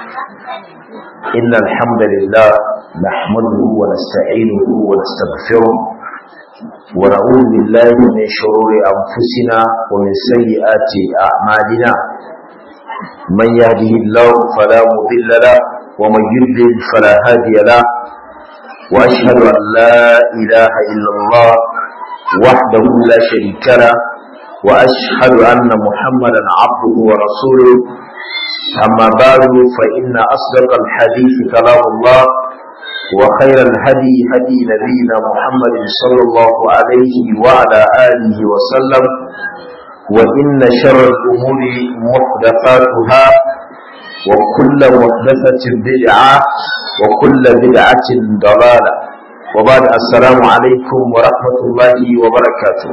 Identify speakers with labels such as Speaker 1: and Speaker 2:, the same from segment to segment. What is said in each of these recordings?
Speaker 1: إن الحمد لله نحمده ونستعينه ونستغفره ونعوذ بالله من شرور أنفسنا ومن سيئات أعمالنا من يهده الله فلا مضل له ومن يضلل فلا هادي له وأشهد أن لا إله إلا الله وحده لا شريك له وأشهد أن محمدا عبده ورسوله أما بعد فإن أصدق الحديث كلام الله وخير الهدي هدي نبينا محمد صلى الله عليه وعلى آله وسلم وإن شر الأمور محدثاتها وكل محدثة بدعة وكل بدعة ضلالة وبعد السلام عليكم ورحمة الله وبركاته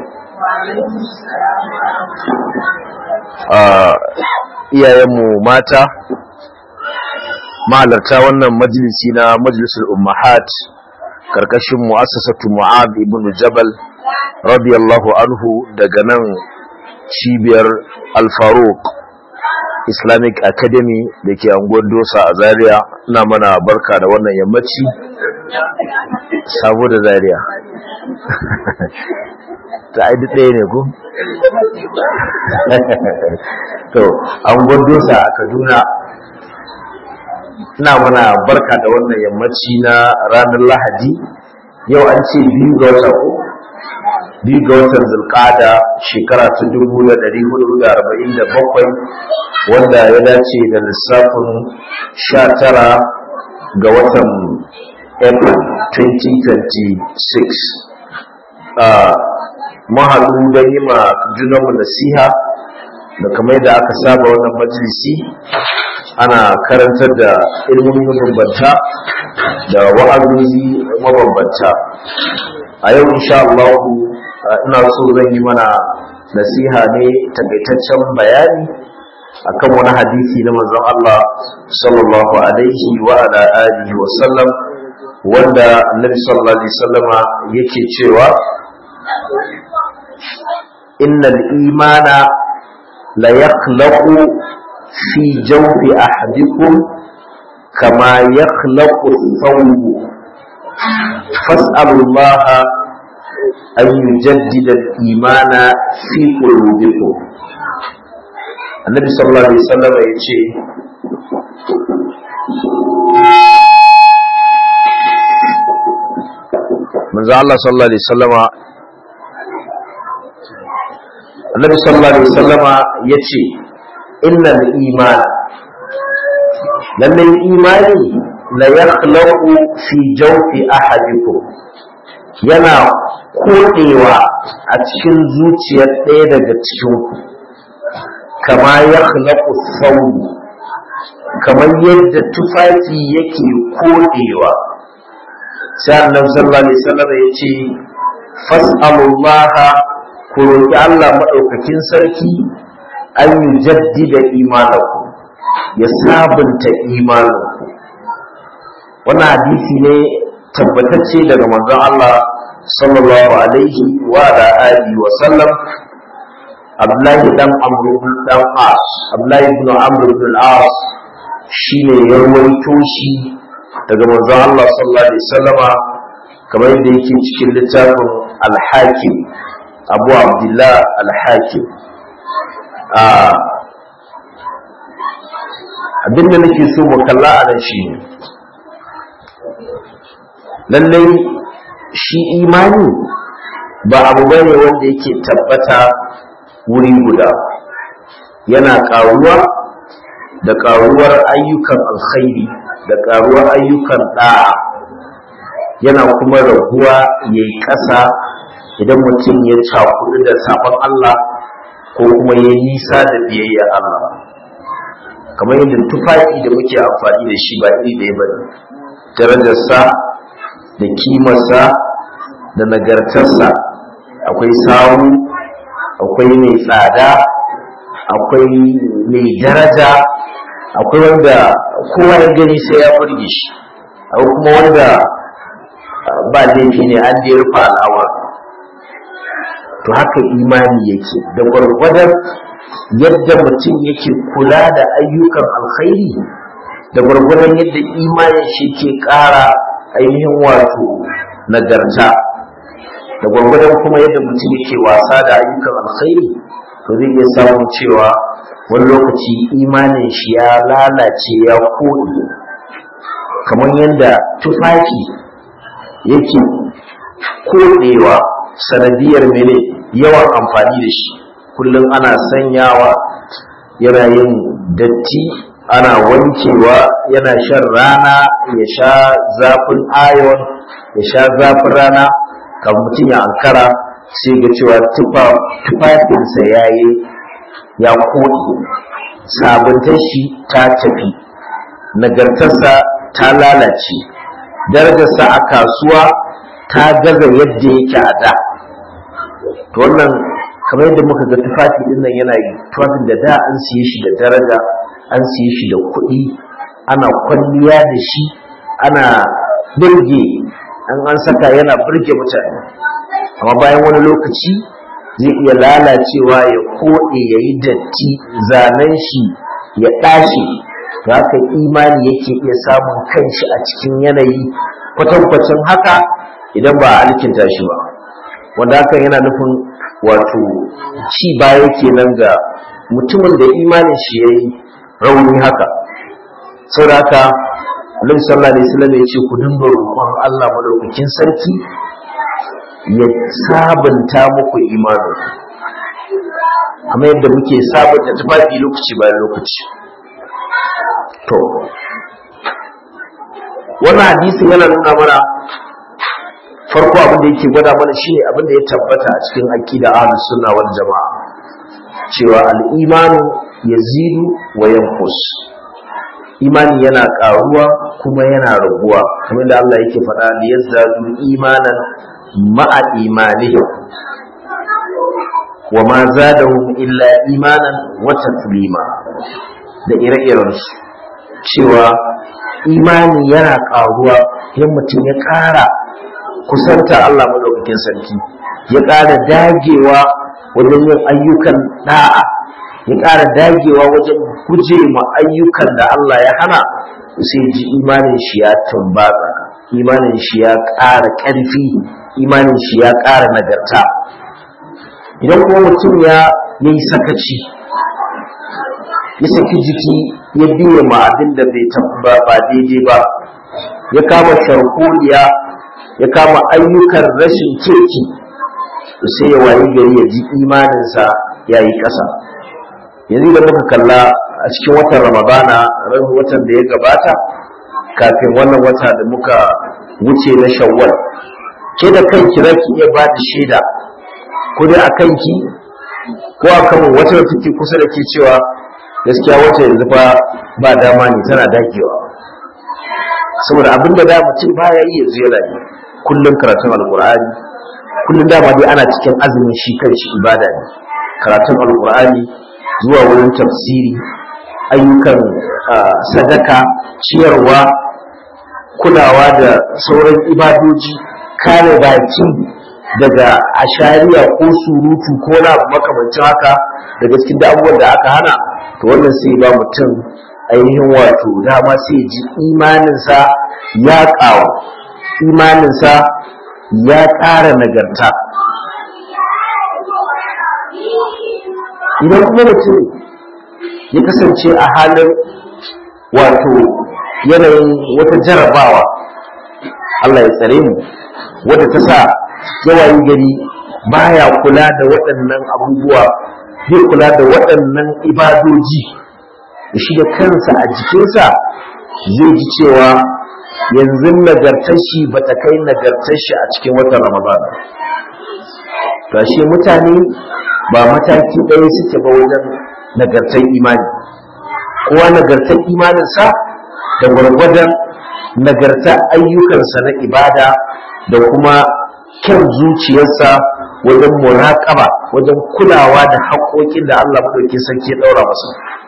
Speaker 1: iyayenmu mata mahalarta wannan majalisi na majalisul ummahat karkashin mu'assasatu mu'ad ibn jabal radiyallahu anhu daga nan cibiyar al-faruq islamic academy da ke anguwar dosa a zaria ina mana barka da wannan yammaci sabo da zaria ta aidi ɗaya ne ku? to an dosa a kaduna ina mana barka da wannan yammaci na ranar lahadi yau an ce biyu ga wata ko biyu ga watan zulkada shekara ta dubu da ɗari hudu da arba'in da bakwai wanda ya dace da lissafin sha tara ga watan april 2026 mun haɗu don yi ma junanmu nasiha da kamar da aka saba wannan majalisi ana karantar da ilmomi mabambanta da wa'azozi mabambanta a yau insha Allah ina so zan yi mana nasiha ne takaitaccen bayani akan wani hadisi na manzon Allah sallallahu alaihi wa ala alihi wa sallam wanda annabi sallallahu alaihi wasallama yake cewa innal imana la yakhlaqu fi jawfi ahadikum kama yakhlaqu thawb fas'alu Allah an yujaddida al-imana fi qulubikum annabi sallallahu alaihi wasallam yace manzo Allah sallallahu alaihi wasallama annabi sallallahu alaihi wasallama yace innal iman lalle imani la yakhlaqu fi jawfi ahadikum yana kodewa a cikin zuciyar ɗaya daga cikin ku kama yakhlaqu thawb kamar yadda tufafi yake kodewa sai annabi sallallahu alaihi wasallam yace fas'alullaha ku roƙi Allah maɗaukakin sarki an yi jaddida imaninku ya sabunta imaninku wannan hadisi ne tabbatacce daga manzon Allah sallallahu alaihi wa ala alihi wa sallam Abdullahi dan Amr ibn dan As Abdullahi ibn Amr ibn al-As shine ya rawaito shi daga manzon Allah sallallahu alaihi wasallama kamar yadda yake cikin littafin al-Hakim abu abdullah al-hakim abinda nake so mu kalla a nan shi lallai shi imani ba abu bane wanda yake tabbata wuri guda yana karuwa da karuwar ayyukan alkhairi da karuwar ayyukan da'a yana kuma raguwa yayi ƙasa idan mutum ya cakudu da sabon Allah ko kuma ya nisa da biyayya Allah kamar yadda tufafi da muke amfani da shi ba iri ɗaya ba darajarsa da kimarsa da nagartarsa akwai sawu akwai mai tsada akwai mai daraja akwai wanda kowa ya gani sai ya burge shi akwai kuma wanda ba laifi ne an da ya rufa al'awar to haka imani yake da gwargwadon yadda mutum yake kula da ayyukan alkhairi da gwargwadon yadda imanin shi ke ƙara ainihin wato nagarta da gwargwadon kuma yadda mutum yake wasa da ayyukan alkhairi to zai iya samun cewa wani lokaci imanin shi ya lalace ya koɗe kamar yadda tufafi yake koɗewa sanadiyar mene yawan amfani da shi kullum ana sanyawa yana yin datti ana wankewa yana shan rana ya sha zafin ayon ya sha zafin rana kan mutum ya ankara sai ga cewa tufafinsa ya yi ya koɗe sabuntar shi ta tafi nagartarsa ta lalace darajarsa a kasuwa ta gaza yadda yake a da to wannan kamar yadda muka ga tufafi din nan yana yi tufafin da da an siye shi da daraja an siye shi da kuɗi ana kwalliya da shi ana birge an an saka yana birge mutane amma bayan wani lokaci zai iya lalacewa ya koɗe ya yi datti zanen shi ya ɗashe da haka imani yake iya samun kanshi a cikin yanayi kwatankwacin haka idan ba a alkinta shi ba wanda hakan yana nufin wato ci baya kenan ga mutumin da imanin shi ya yi rauni haka sau da haka Annabi sallallahu alaihi wasallam ya ce ku dinga roƙon Allah madaukakin sarki ya sabunta muku imanin amma yadda muke sabunta tufafi lokaci bayan lokaci to wannan hadisin yana nuna mana farko abin da yake gwada mana shine abin da ya tabbata a cikin aqida ahlus sunna wal jamaa cewa al-imanu yazidu wa yanqus imani yana karuwa kuma yana raguwa kamar da Allah yake faɗa li yazdadu imanan ma'a imanihim wa ma zadahum illa imanan wa taslima da ire-irensu cewa imani yana karuwa idan mutum ya ƙara kusanta Allah madaukakin sarki ya ƙara dagewa wajen yin ayyukan da'a ya ƙara dagewa wajen guje ma ayyukan da Allah ya hana sai ji imanin shi ya tumbatsa imanin shi ya ƙara ƙarfi imanin shi ya ƙara nagarta idan kuma mutum ya yi sakaci ya saki jiki ya biye ma abin da bai ba ba daidai ba ya kama sharholiya ya kama ayyukan rashin kirki sai ya wayi gari ya ji imaninsa ya yi ƙasa yanzu da muka kalla a cikin watan ramadana ran watan da ya gabata kafin wannan wata da muka wuce na shawwal ke da kanki za ki iya ba da shaida ko dai a kanki ko a kan wata da take kusa da ke cewa gaskiya wata yanzu fa ba dama ne tana dakewa saboda abin da da mutum baya yi yanzu yana yi kullum karatun alkur'ani kullum dama dai ana cikin azumin shi kan shi ibada ne karatun alkur'ani zuwa wurin tafsiri ayyukan sadaka ciyarwa kulawa da sauran ibadoji kare baki daga ashariya ko surutu ko na makamancin haka daga cikin da abubuwan da aka hana to wannan sai ba mutum ainihin wato dama sai ji imaninsa ya ƙawo imaninsa ya ƙara nagarta idan kuma mutum ya kasance a halin wato yanayin wata jarabawa Allah ya tsare mu wadda ta sa yawayin gari baya kula da waɗannan abubuwa zai kula da waɗannan ibadoji da shi da kansa a jikinsa zai ji cewa yanzu nagartar shi ba ta kai nagartar shi a cikin watan ramadana to shi mutane ba mataki ɗaya suke ba wajen nagartar imani kowa nagartar imaninsa da gwargwadon nagartar ayyukansa na ibada da kuma kyan zuciyarsa wajen muraƙaba wajen kulawa da haƙoƙin da Allah maɗauki sarki ya ɗaura masa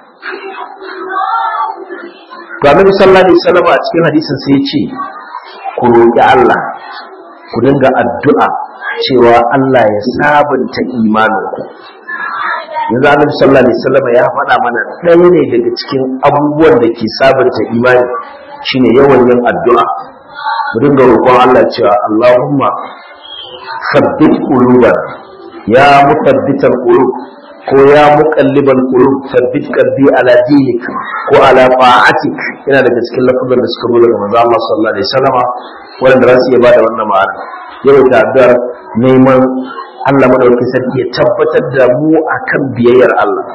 Speaker 1: to annabi sallallahu alaihi wasallam a cikin hadisin sai ya ce ku roƙi Allah ku dinga addu'a cewa Allah ya sabunta imaninku yanzu annabi sallallahu alaihi wasallam ya faɗa mana ɗaya ne daga cikin abubuwan da ke sabunta imani shine yawan yin addu'a mu dinga roƙon Allah cewa Allahumma sabbit qulubana ya mutabbital qulub ko ya muqallibal qulub sabbit qalbi ala dinik ko ala ta'atik yana daga cikin lafazan da suka zo daga manzo Allah sallallahu alaihi wasallama wanda za su iya bada wannan ma'ana yau ta addu'ar neman Allah madaukakin sarki ya tabbatar da mu akan biyayyar Allah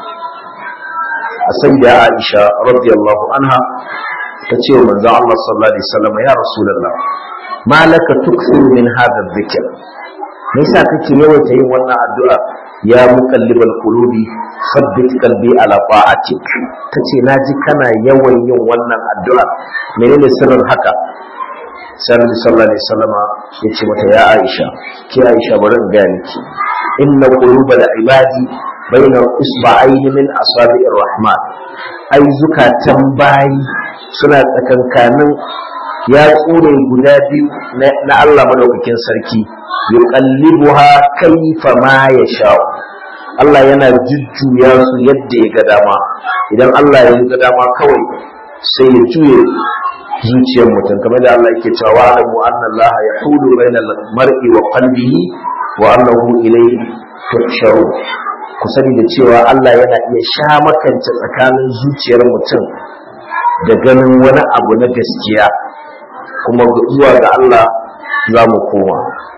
Speaker 1: a sai da Aisha radiyallahu anha ta ce wa manzon Allah sallallahu alaihi wasallam ya rasulullah malaka tuksiru min hadha dhikr me yasa kake yawaita yin wannan addu'a ya muqallibal qulubi sabbit qalbi ala ta'atik tace naji kana yawan yin wannan addu'a menene sirrin haka sai sallallahu alaihi wasallam ya ce mata ya Aisha ki Aisha bari in ga miki inna qulubal ibadi bayna isba'ayn min asabi'ir rahman ai zukatan bayi suna tsakankanin ya tsure guda biyu na Allah madaukakin sarki yuqallibuha kayfa ma yasha Allah yana jujjuya su yadda ya ga dama idan Allah ya ga dama kawai sai ya juye zuciyar mutum kamar da Allah yake cewa alamu anna Allah yahulu bainal mar'i wa qalbihi wa annahu ilayhi tuhsharu ku sani da cewa Allah yana iya sha makance tsakanin zuciyar mutum da ganin wani abu na gaskiya kuma zuwa ga Allah za mu koma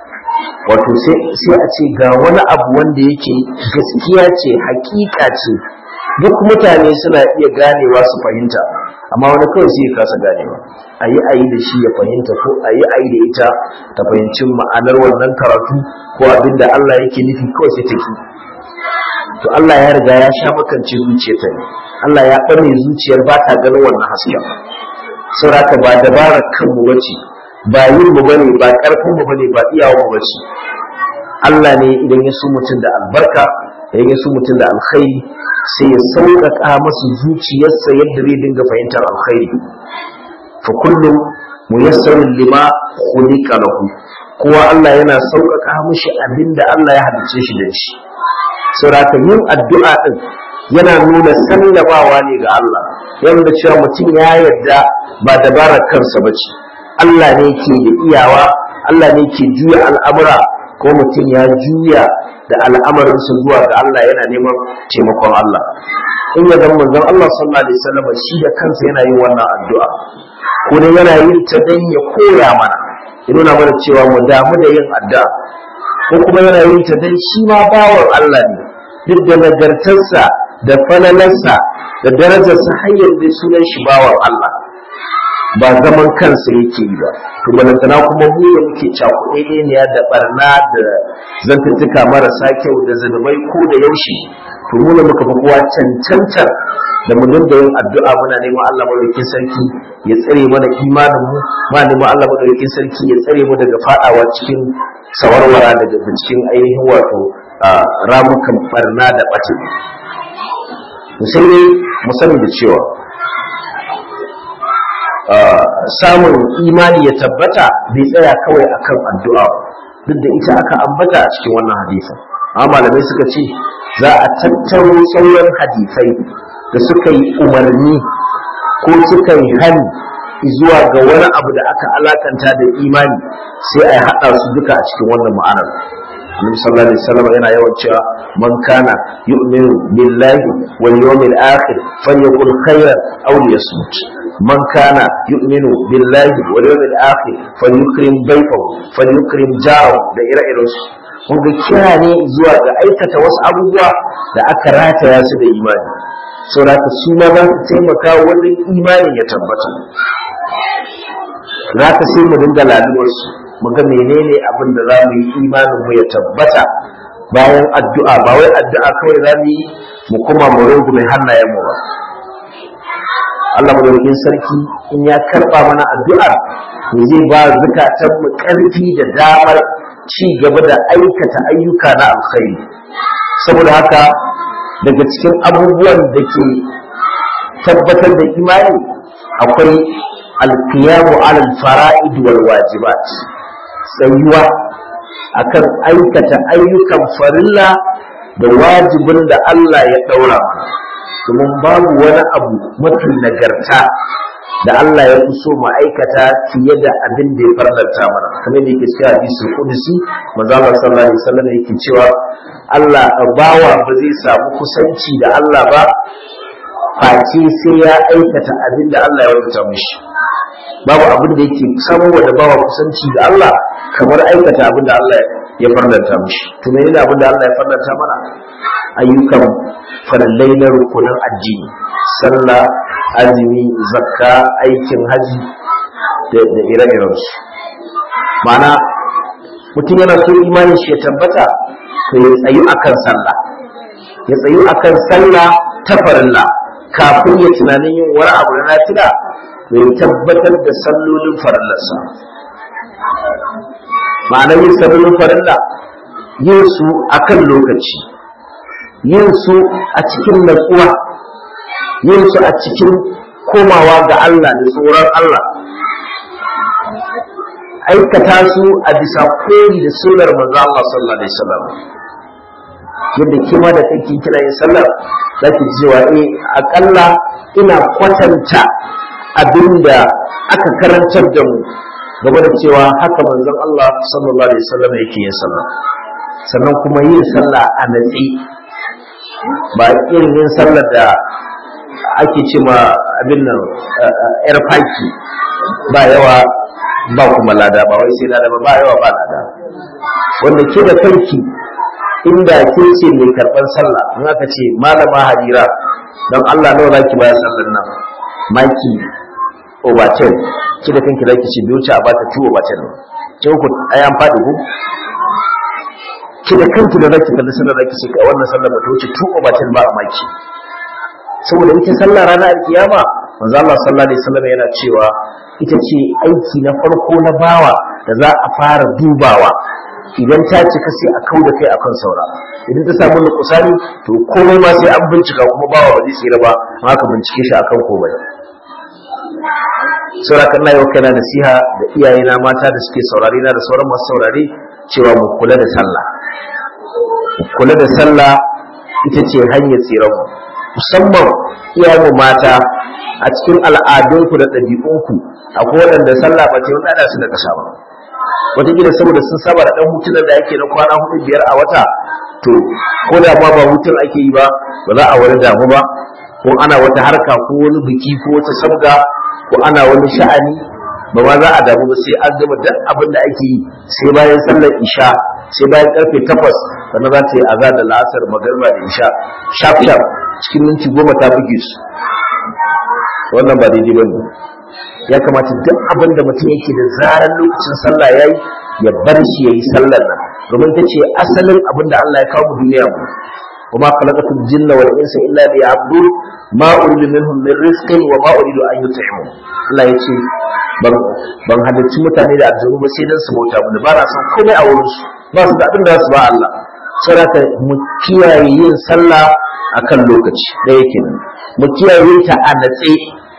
Speaker 1: wato sai a ce ga wani abu wanda yake gaskiya ce hakika ce duk mutane suna iya ganewa su fahimta amma wani kawai sai ya kasa ganewa a yi a yi da shi ya fahimta ko a yi a yi da ita ta fahimci ma'anar wannan karatu ko abin da Allah yake nufi kawai sai ta ki to Allah ya riga ya sha makance zuciyarta ne Allah ya ɓame zuciyar ba ta ganin wannan hasken saboda ba dabarar kanmu bace ba yin mu bane ba karfin mu bane ba iyawa mu bace Allah ne idan ya so mutum da albarka idan ya so mutum da alkhairi sai ya sauƙaƙa masa zuciyarsa yadda zai dinga fahimtar alkhairi fa kullum muyassarun lima khuliqa lahu kowa Allah yana sauƙaƙa mishi abinda Allah ya halice shi da shi saboda yin addu'a din yana nuna sallamawa ne ga Allah yana da cewa mutum ya yarda ba dabarar kansa ba ce Allah ne ke da iyawa Allah ne ke juya al'amura ko mutum ya juya da al'amarinsa zuwa ga Allah yana neman taimakon Allah in ya zama manzon Allah sallallahu alaihi wasallam shi da kansa yana yin wannan addu'a ko dai yana yin ta dan ya koya mana ya nuna mana cewa mu damu da yin addu'a ko kuma yana yin ta dan shi ma bawan Allah ne duk da nagartarsa da falalarsa da darajarsa har yanzu sunan shi bawan Allah ba zaman kansa yake yi ba to balantana kuma mu da muke cakuɗe ne da barna da zantuttuka marasa kyau da zunubai ko da yaushe to mu da muka fi kowa cancantar da mu dinga yin addu'a muna neman Allah madaukakin sarki ya tsare mana imanin mu ma neman Allah madaukakin sarki ya tsare mu daga fadawa cikin sawarwara daga cikin ainihin wato ramukan barna da ɓace sai dai mu sani da cewa samun imani ya tabbata bai tsaya kawai akan addu'a duk da ita aka ambata a cikin wannan hadisin amma malamai suka ce za a tattaro sauran hadisai da suka yi umarni ko suka yi hani zuwa ga wani abu da aka alakanta da imani sai a haɗa su duka a cikin wannan ma'anar Annabi sallallahu alaihi wasallam yana yawan cewa man kana yu'minu billahi wal yawmil akhir falyakul khairan aw liyasmut man kana yu'minu billahi wal yawmil akhir falyukrim baytahu falyukrim jarahu da ire-iren su wanda kira ne zuwa ga aikata wasu abubuwa da aka rataya su da imani saboda su ma za su taimaka wajen imanin ya tabbata za ka sai mu dinga laluwarsu mu ga menene abin da za mu yi imanin mu ya tabbata bayan addu'a ba wai addu'a kawai za mu yi mu kuma mu rungume hannayen mu ba Allah madaukakin sarki in ya karba mana addu'ar to zai ba zukatan mu karfi da damar ci gaba da aikata ayyuka na alkhairi saboda haka daga cikin abubuwan da ke tabbatar da imani akwai alkiyamu alal fara'id wal wajibat tsayuwa akan aikata ayyukan farilla da wajibin da Allah ya daura mana domin babu wani abu mafi nagarta da Allah ya fi so ma'aikata fiye da abin da ya farlanta mana kamar da yake cewa hadisul qudsi manzo Allah sallallahu alaihi wasallam yake cewa Allah bawa ba zai samu kusanci da Allah ba face sai ya aikata abin da Allah ya rubuta mishi babu abin da yake samu da bawa kusanci da Allah kamar aikata abin da Allah ya farlanta mishi to menene abin da Allah ya farlanta mana ayyukan farallai na rukunin addini sallah azumi zakka aikin haji da ire-irensu ma'ana mutum yana so imanin shi ya tabbata to ya tsayu akan sallah ya tsayu akan sallah ta farilla kafin ya tunanin yin wani abu na nafila to ya tabbatar da sallolin farillarsa ma'ana yin sallolin farilla yin su akan lokaci yin su a cikin natsuwa yin su a cikin komawa ga Allah da tsoron Allah aikata su a bisa koyi da sunnar manzo Allah sallallahu alaihi wasallam yadda kima da kake kira yin sallar zaki cewa eh akalla ina kwatanta abinda aka karantar da mu game da cewa haka manzon Allah sallallahu alaihi wasallam yake yin sallah sannan kuma yin sallah a natsi ba irin yin sallar da ake ce ma abin nan yar faki ba yawa ba kuma lada ba wai sai lada ba ba yawa ba lada wanda ke da kanki inda ke ce mai karɓar sallah in aka ce malama harira don Allah nawa zaki baya sallar nan maki obaten ki da kanki zaki ce bai wuce a bata tuwo obaten ne ce ku ai an faɗi ku ki da kanki da zaki kalli sallar zaki ce wannan sallar ba ta wuce tuwo obaten ba a maki saboda ita sallah ranar alkiyama manzo Allah sallallahu alaihi wasallam yana cewa ita ce aiki na farko na bawa da za a fara dubawa idan ta cika sai a kau da kai akan saura idan ta samu nukusani to komai ma sai an bincika kuma bawa ba zai tsira ba haka bincike shi akan komai saura kan na yau kana nasiha da iyayena mata da suke saurare na da sauran masu saurare cewa mu kula da sallah kula da sallah ita ce hanyar tsiran mu musamman iyayenmu mata a cikin al'adunku da ɗabi'unku akwai waɗanda sallah ba ce wanda su da ƙasa ba wataƙila saboda sun saba da ɗan hutunan da ake na kwana hudu biyar a wata to ko da ma ba hutun ake yi ba ba za a wani damu ba ko ana wata harka ko wani biki ko wata sabga ko ana wani sha'ani ba ma za a damu ba sai an gama duk abin da ake yi sai bayan sallar isha sai bayan karfe takwas sannan za ta yi azar da la'asar magarba da isha shaf shaf cikin minti goma ta buge su wannan ba daidai ba ne ya kamata duk abin da mutum yake da zarar lokacin sallah ya yi ya bar shi ya yi sallar nan domin ta ce asalin abin da Allah ya kawo mu duniya mu وما خلقت الجن والانس الا ليعبدون ما اريد منهم من رزق وما اريد ان يطعمون Allah ya ce ban halarci mutane da aljanu ba sai dan su bauta mu ba na san komai a wurin su ba su da abin da su ba Allah saboda mu kiyaye yin sallah akan lokaci da yake nan mu kiyaye ta a natse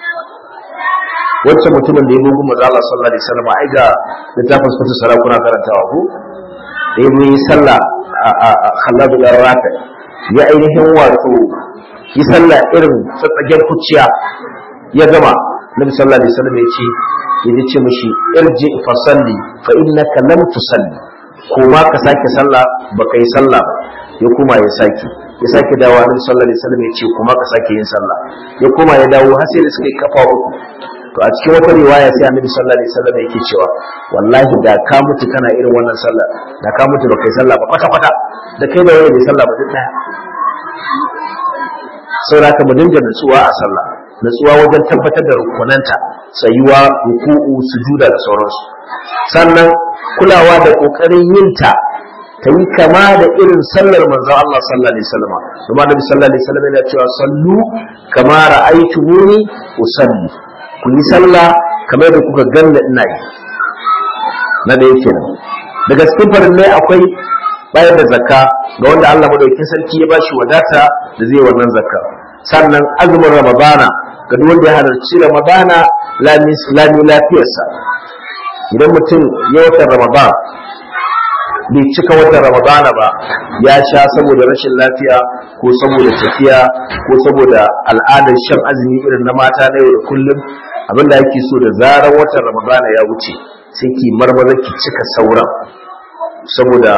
Speaker 1: wacce mutumin da ya bugu maza Allah sallallahu alaihi wasallam ai ga littafin sukutu sarakuna karantawa ko da ya yi sallah a khalladu garrata ya ainihin wato yi sallah irin tsatsagen kuciya ya gama nabi sallallahu alaihi wasallam ya ce ya ce mishi irji fa salli fa innaka lam tusalli ko ma ka sake sallah baka yi sallah ba ya kuma ya sake ya sake dawo nabi sallallahu alaihi wasallam ya ce kuma ka sake yin sallah ya kuma ya dawo har sai da suka yi kafa uku to a cikin wata riwaya sai annabi sallallahu alaihi wasallam yake cewa wallahi da ka mutu kana irin wannan sallah da ka mutu baka yi sallah ba kwata kwata da kai da wani bai sallah ba duk daya saboda haka mu dinga nutsuwa a sallah nutsuwa wajen tabbatar da rukunanta tsayuwa ruku'u sujuda da sauransu sannan kulawa da kokarin yinta ta yi kama da irin sallar manzon Allah sallallahu alaihi wasallam kuma Nabi sallallahu alaihi wasallam yana cewa sallu kama ra'aytumuni usalli ku yi sallah kamar da kuka ganna ina yi na da yake nan daga cikin farillai akwai bayar da zakka ga wanda Allah madaukakin sarki ya bashi wadata da zai wannan zakka sannan azumin ramadana ga duk wanda ya halarci ramadana lami lafiyarsa idan mutum ya watan ramadan bai cika watan ramadana ba ya sha saboda rashin lafiya ko saboda tafiya ko saboda al'adar shan azumi irin na mata na yau da kullum abinda ake so da zarar watan ramadana ya wuce sai ki marmaza ki cika sauran saboda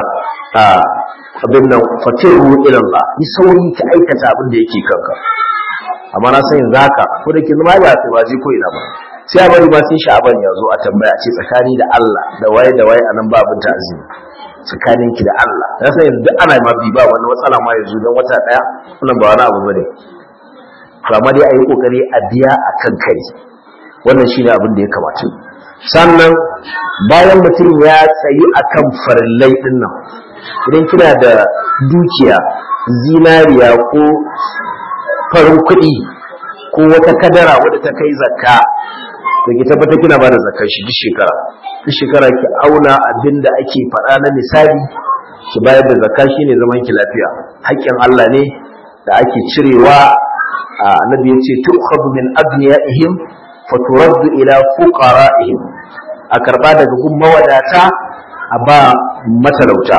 Speaker 1: abin nan fatiru ilallah yi sauri ka aikata abin da yake kanka amma na san yanzu haka ko da ke zama ba ta baje ko ina ba sai a bari ba sai sha'aban ya zo a tambaya ce tsakani da Allah da waye da waye anan ba abin ta'azimi tsakanin ki da Allah na san yanzu duk ana ma bi ba wani matsala ma yanzu dan wata daya wannan ba wani abu bane to amma dai ayi kokari a biya akan kai wannan shine abin da ya kamata sannan bayan mutum ya tsayi akan farillai din nan idan kina da dukiya zinariya ko farin kuɗi ko wata kadara wadda ta kai zakka da ki tabbata kina ba da zakkar shi duk shekara duk shekara ki auna abin da ake faɗa na misali ki bayar da zakka shine zaman ki lafiya haƙƙin Allah ne da ake cirewa annabi ya ce tu'khadhu min agniyaihim faturaddu ila fuqara'ihim a karba daga gun mawadata a ba matalauta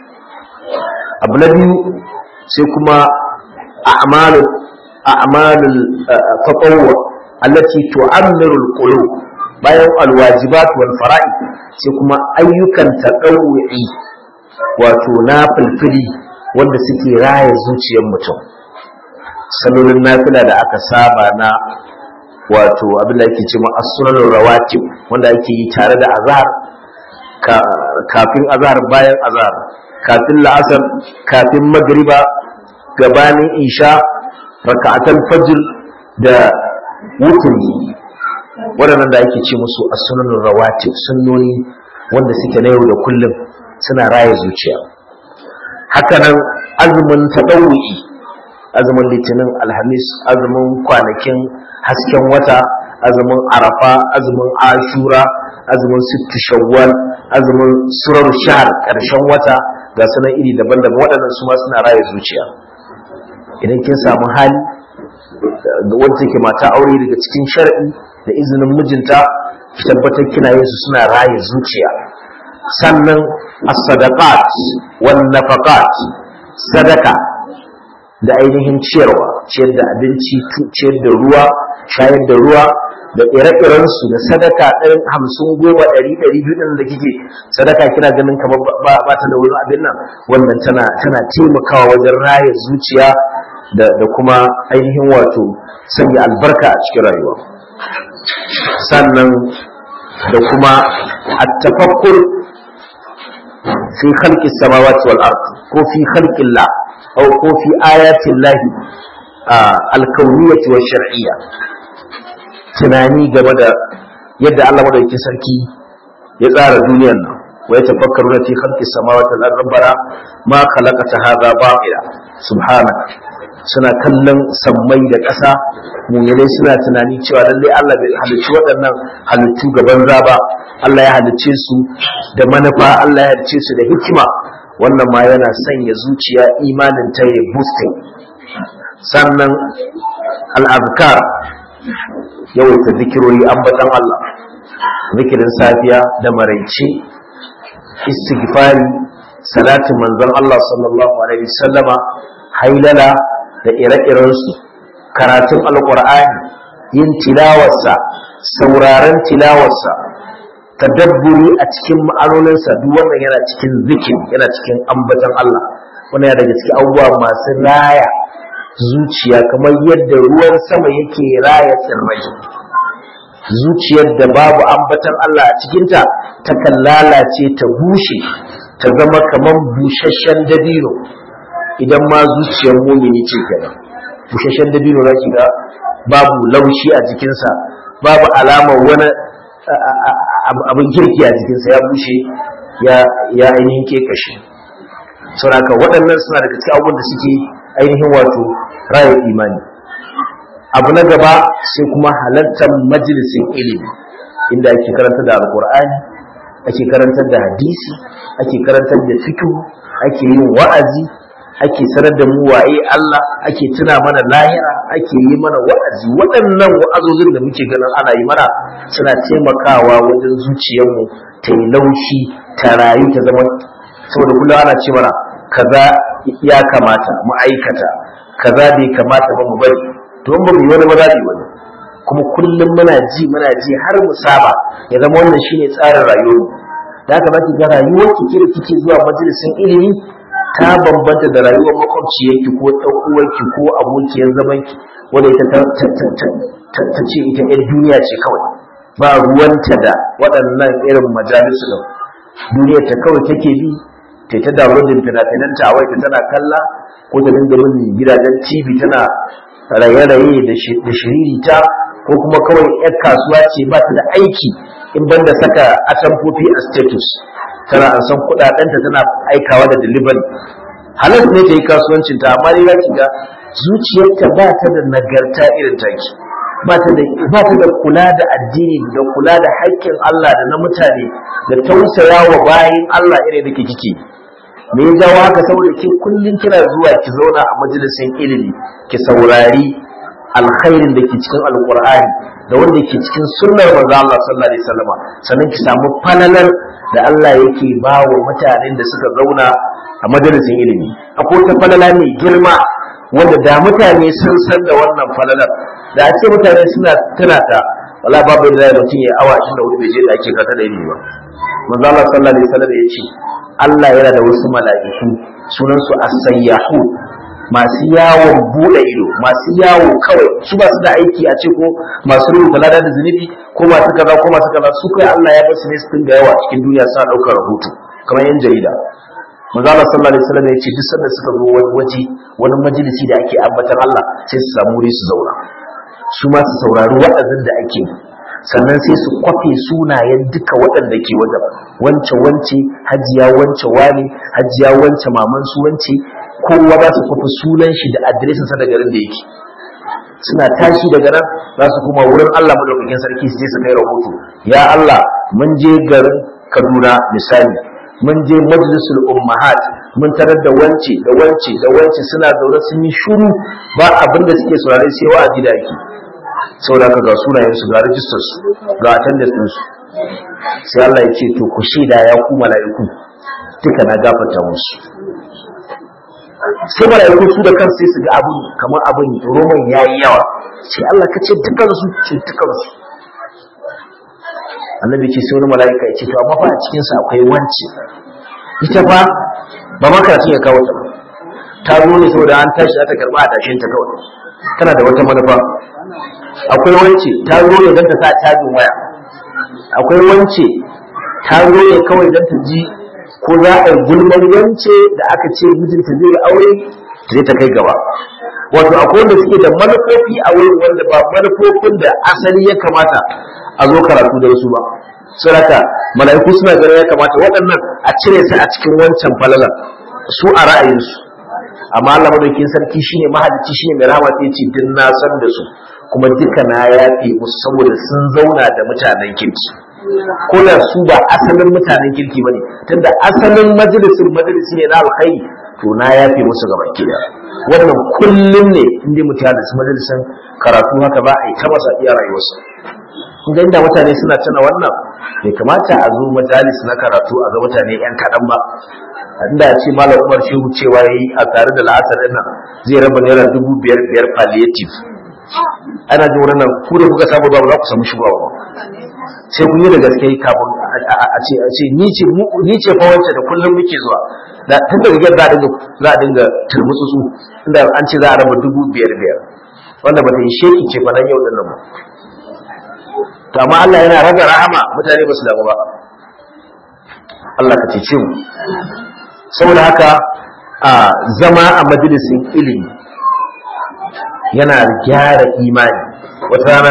Speaker 1: abu na biyu sai kuma a'malu a'malul tatawwu allati tu'ammiru al-qulub bayan alwajibat wal fara'id sai kuma ayyukan tatawwu'i wato na fulfili wanda suke raya zuciyar mutum salolin nafila da aka saba na wato abin da ake ce ma as-sunanur rawatib wanda ake yi tare da azhar kafin azhar bayan azhar kafin la'asar kafin magriba gabanin isha raka'atul fajr da wutri waɗannan da ake ce musu as-sunanur rawatib sunnoni wanda suke na yau da kullum suna raya zuciya hakanan azumin tadawwi azumin litinin alhamis azumin kwanakin hasken wata azumin arafa azumin ashura azumin sittu shawwal azumin surar shahar ƙarshen wata ga sunan iri daban-daban waɗannan su ma suna raya zuciya idan kin samu hali wanda take mata aure daga cikin shar'i da izinin mijinta ki tabbatar kina yin su suna raya zuciya sannan as-sadaqat wan nafaqat sadaka da ainihin ciyarwa ciyar da abinci ciyar da ruwa shayar da ruwa da ire-iren su da sadaka ɗarin hamsin goma ɗari ɗari biyu ɗin da kike sadaka kina ganin kamar ba ta da wurin abin nan wannan tana tana taimakawa wajen raya zuciya da da kuma ainihin wato sanya albarka a cikin rayuwa sannan da kuma at-tafakkur fi khalqis samawati wal ard ko fi khalqillah أو ko fi ayatin lahi alkauniyyati wa shar'iyya tunani game da yadda Allah madaukakin sarki ya tsara duniyar nan wa ya tafakkaru na fi khalqi samawati wal ardi rabbana ma khalaqta hadha batila subhanaka suna kallon sammai da ƙasa mu'minai suna tunani cewa lallai Allah bai halicci waɗannan halittu gaban ba Allah ya halicce su da manufa Allah ya halicce su da hikima wannan ma yana sanya zuciya imanin ta yi boosting sannan al'azkar yawaita zikirori ambatan Allah zikirin safiya da maraice istighfari salatin manzon Allah sallallahu alaihi wasallama hailala da ire-irensu karatun alkur'ani yin tilawarsa sauraren tilawarsa tadabburi a cikin ma'anoninsa duk wannan yana cikin zikir yana cikin ambatan Allah wannan yana daga cikin abubuwa masu raya zuciya kamar yadda ruwan sama yake raya tsirrai zuciyar da babu ambatan Allah a cikinta takan lalace ta bushe ta zama kamar busasshen dabino idan ma zuciyar mumini ce kenan busasshen dabino za ki ga babu laushi a jikinsa babu alamar wani abin kirki a jikinsa ya bushe ya ainihin kekashe sauraka waɗannan suna daga cikin abubuwan da suke ainihin wato raya imani abu na gaba sai kuma halartar majalisin ilimi inda ake karanta da alkur'ani ake karantar da hadisi ake karantar da fikihu ake yin wa'azi ake sanar da mu waye Allah ake tuna mana lahira ake yi mana wa'azi waɗannan wa'azozin da muke ganin ana yi mana suna taimakawa wajen zuciyarmu ta yi laushi ta rayu ta zama saboda kullum ana ce mana kaza ya kamata mu aikata kaza bai kamata ba mu bari to in ba mu yi wani ba za mu yi wani kuma kullum muna ji muna ji har mu saba ya zama wannan shine tsarin rayuwar da haka zaki ga rayuwar ki kira kike zuwa majalisin ilimi ta bambanta da rayuwar makwabciyarki ko ɗan uwarki ko abokiyar zamanki wanda ita ta ce ita yar duniya ce kawai ba ruwanta da waɗannan irin majalisu da duniyar ta kawai take bi ta ta downloading fina-finanta a waita tana kalla ko ta dinga bin gidajen tv tana raye-raye da shiririta ko kuma kawai 'yar kasuwa ce ba ta da aiki in banda saka atamfofi a status tana an san kudadenta tana aikawa da delivery halas ne ta yi kasuwancin ta amma ya ki ga zuciyarta ba ta da nagarta irin taki ba ta da ba ta da kula da addini da kula da haƙƙin Allah da na mutane da tausaya wa bayin Allah irin da kike me ya jawo haka saboda ke kullun kina zuwa ki zauna a majalisin ilimi ki saurari alkhairin da ke cikin alkur'ani da wanda ke cikin sunnar manzo Allah sallallahu alaihi wasallam sannan ki samu falalar da Allah yake ba wa mutanen da suka zauna a majalisin ilimi akwai wata falala mai girma wanda da mutane sun san da wannan falalar da a ce mutane suna tuna ta wala babu da mutum ya awa 24 bai je da ake kata da ilimi ba manzo Allah sallallahu alaihi wasallam ya ce Allah yana da wasu mala'iku sunan su as-sayyahu masu yawon bude ido masu yawo kawai su ba su da aiki a ce ko masu rubuta lada da zunubi ko masu kaza ko masu kaza su kai Allah ya bar su ne su dinga yawa a cikin duniya suna daukar rahoto kamar yan jarida manzo Allah sallallahu alaihi wasallam ya ce duk sanda suka zo wani waje wani majalisi da ake ambatan Allah sai su samu wuri su zauna su ma su saurari wa'azin da ake sannan sai su kwafe sunayen duka waɗanda ke wajen wance wance hajiya wance wani hajiya wance maman su wance kowa za su kwafi sunan shi da adireshinsa da garin da yake suna tashi daga nan za su kuma wurin Allah madaukakin sarki su je su kai rahoto ya Allah mun je garin Kaduna misali mun je majlisul ummahat mun tarar da wance da wance da wance suna zaune sun yi shuru ba abin da suke saurare sai wa'azi da yake saboda ka ga sunayen su ga rijistar su ga attendance din su sai Allah ya ce to ku shaida ya ku mala'iku duka na gafarta musu sai mala'iku su da kansu sai su ga abin kamar abin roman yayi yawa sai Allah ka ce dukan su ce dukan su annabi ce sai wani mala'ika ya ce to amma fa a cikin sa akwai wance ita fa ba ma karatun ya kawo ta ta zo ne saboda an tashi ta karba a tashin ta kawai tana da wata manufa akwai wance ta zo ne don ta sa cajin waya akwai wance ta zo ne kawai don ta ji ko za a yi gulman wance da aka ce mijinta zai yi aure ta je ta kai gaba wato akwai wanda suke da manufofi a wurin wanda ba manufofin da asali ya kamata a zo karatu da wasu ba saboda mala'iku suna ganin ya kamata waɗannan a cire su a cikin wancan falalan su a ra'ayinsu amma Allah madaukakin sarki shine mahalicci shine mai rahama sai ce din na san da su kuma duka na yafe musu saboda sun zauna da mutanen kirki ko da su ba asalin mutanen kirki bane tunda asalin majalisin majalisi ne na alkhairi to na yafe musu gaba ki da wannan kullum ne inda mutane da majalisin karatu haka ba a yi ta masa iya rayuwarsa inda inda mutane suna tuna wannan bai kamata a zo majalis na karatu a ga mutane yan kaɗan ba inda ce malam umar shehu cewa yayi a tare da la'asar ɗin nan zai raba naira dubu biyar biyar palliative ana jin wurin nan ku da kuka samu ba za ku samu shigowa ba sai kun yi da gaske kafin a ce a ce ni ce ni ce fa wacce da kullum muke zuwa da tun da rigar za a dinga za a dinga turmutsutsu inda an ce za a raba dubu biyar biyar wanda ba ta yi sheki ce fa nan yau din nan ba to amma Allah yana raga rahama mutane ba su damu ba Allah ka cece mu saboda haka a zama a majalisin ilimi yana gyara imani wata rana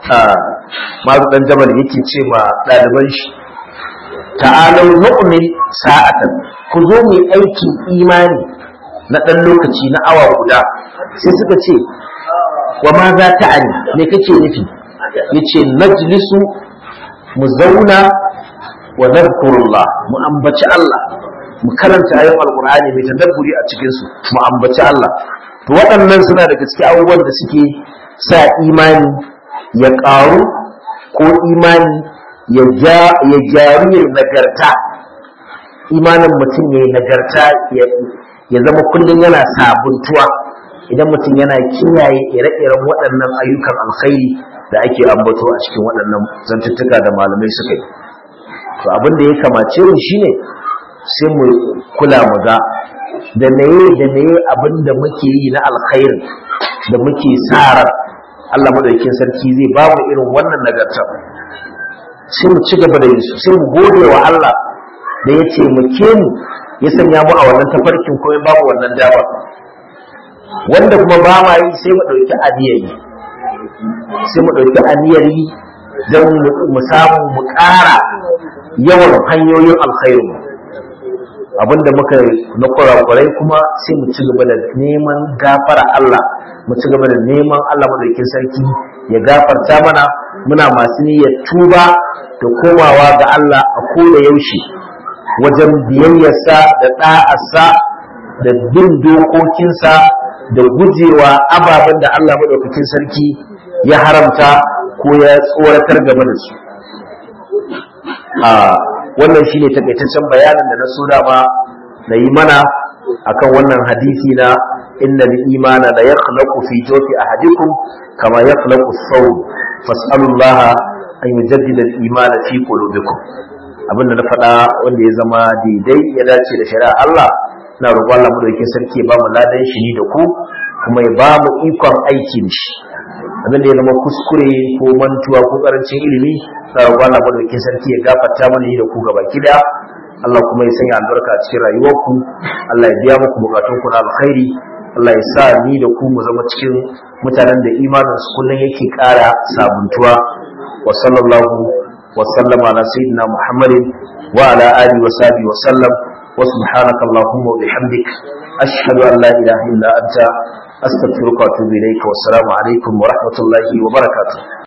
Speaker 1: mazu dan jamal yake ce ma ɗaliban shi ta'alau nu'min sa'atan ku zo mu aikin imani na ɗan lokaci na awa guda sai suka ce wa ma za ta ani me kake nufi yace najlisu mu zauna wa nadhkurullah mu ambaci Allah mu karanta ayoyin alqur'ani mai tadabburi a cikin su mu ambaci Allah to waɗannan suna daga cikin abubuwan da suke sa imani ya ƙaru ko imani ya ja ya gyaru ya nagarta imanin mutum ya yi nagarta ya zama kullum yana sabuntuwa idan mutum yana kiyaye ire-iren waɗannan ayyukan alkhairi da ake ambato a cikin waɗannan zantuttuka da malamai suka yi to abin da ya kamace mu shine sai mu kula mu ga da meye da meye abin da muke yi na alkhairi da muke sa ran Allah madaukakin sarki zai ba mu irin wannan nagarta sai mu ci gaba da yi sai mu gode wa Allah da ya taimake mu ya sanya mu a wannan tafarkin ko ya ba mu wannan dama wanda kuma ba ma yi sai mu ɗauki aniyar yi sai mu ɗauki aniyar yi don mu samu mu ƙara yawan hanyoyin alkhairu abinda muka na kurakurai kuma sai mu ci gaba da neman gafara Allah mu ci gaba da neman Allah madaukakin sarki ya gafarta mana muna masu niyyar tuba da komawa ga Allah a koda yaushe wajen biyayyarsa da ɗa'arsa da bin dokokinsa da gujewa ababen da Allah madaukakin sarki ya haramta ko ya tsoratar game da su a wannan shine takaitaccen bayanin da na so dama na yi mana akan wannan hadisi na inna al-imana la yakhlaqu fi jawfi ahadikum kama yakhlaqu as-sawm fas'alullaha an yujaddida al-imana fi qulubikum abinda na faɗa wanda ya zama daidai ya dace da shari'a Allah na roƙon Allah mu dauke sarki ya ba mu ladan shi ni da ku kuma ya ba mu ikon aiki da shi abin da ya zama kuskure ko mantuwa ko karancin ilimi na roƙon Allah mu dauke sarki ya gafarta mana ni da ku gaba kida Allah kuma ya sanya albarka a cikin rayuwarku Allah ya biya muku bukatunku na alkhairi Allah ya sa ni da ku mu zama cikin mutanen da imanin su kullun yake ƙara sabuntuwa wa sallallahu wa sallama ala sayyidina Muhammadin wa ala alihi wa sahbihi wa sallam wa subhanaka allahumma wa bihamdik ashhadu an la ilaha illa anta astaghfiruka wa atubu ilayka wa assalamu alaikum wa rahmatullahi wa barakatuh